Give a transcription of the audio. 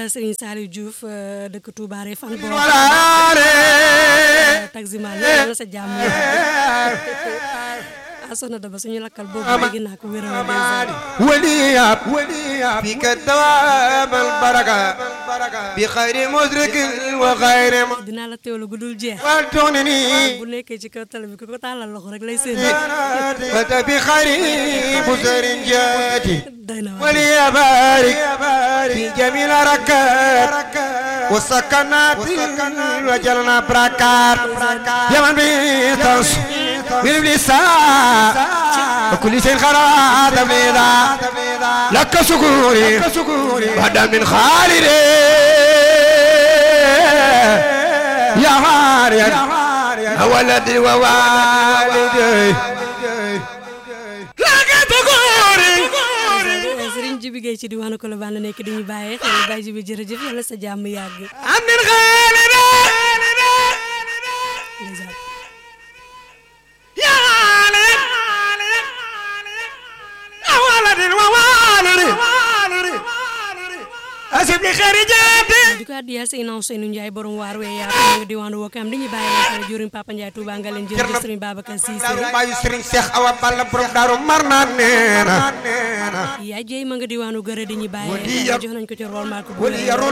Serigne Saliou Diouf dëkk Touba Refane boo taximan la sa jàmm asona daba suñu lakkal boobu léegi naa ko wéral ولياب ولياب فيك الدوام البركة بخير مدرك وغير dinaa la teewlu gudul jeex والتونني bu nekkee ci kaw tali bi ku ko tàllal loxo rek lay seen فت بخير بسر جاتي day na waar ولي بارك في جميل ركات والسكنات وجلنا بركات يا من بيتنس من بلسان وكل شيء خراب بليدا لك شكوري بعد من خالدي يا هاريا ولدي ووالدي لك شكوري Serigne Jibi Gueye ci diwaanu Colobane nekk di ñu bàyyee xel Baye Jibi jërëjëf yàlla sa jàmm yàgg عبد الخالد ndeysaan. يا خالد يا ولد ووالد أسيب لي خارجاتي di ko addiya Seyna Ousseynou Ndiaye borom waar wee yaa ko nga diwaanu Wokam di ñu bàyyee xel jëriñ Papa Ndiaye Touba nga leen jërëjëf Serigne Babacar Cissé daaru bàyyi Serigne Cheikh Awa Balla borom daaru mar naan neena yaa jéy ma nga diwaanu gërë di ñu bàyyee Wali xel yar- jox nañ ko ci rôle maa ko wali yarul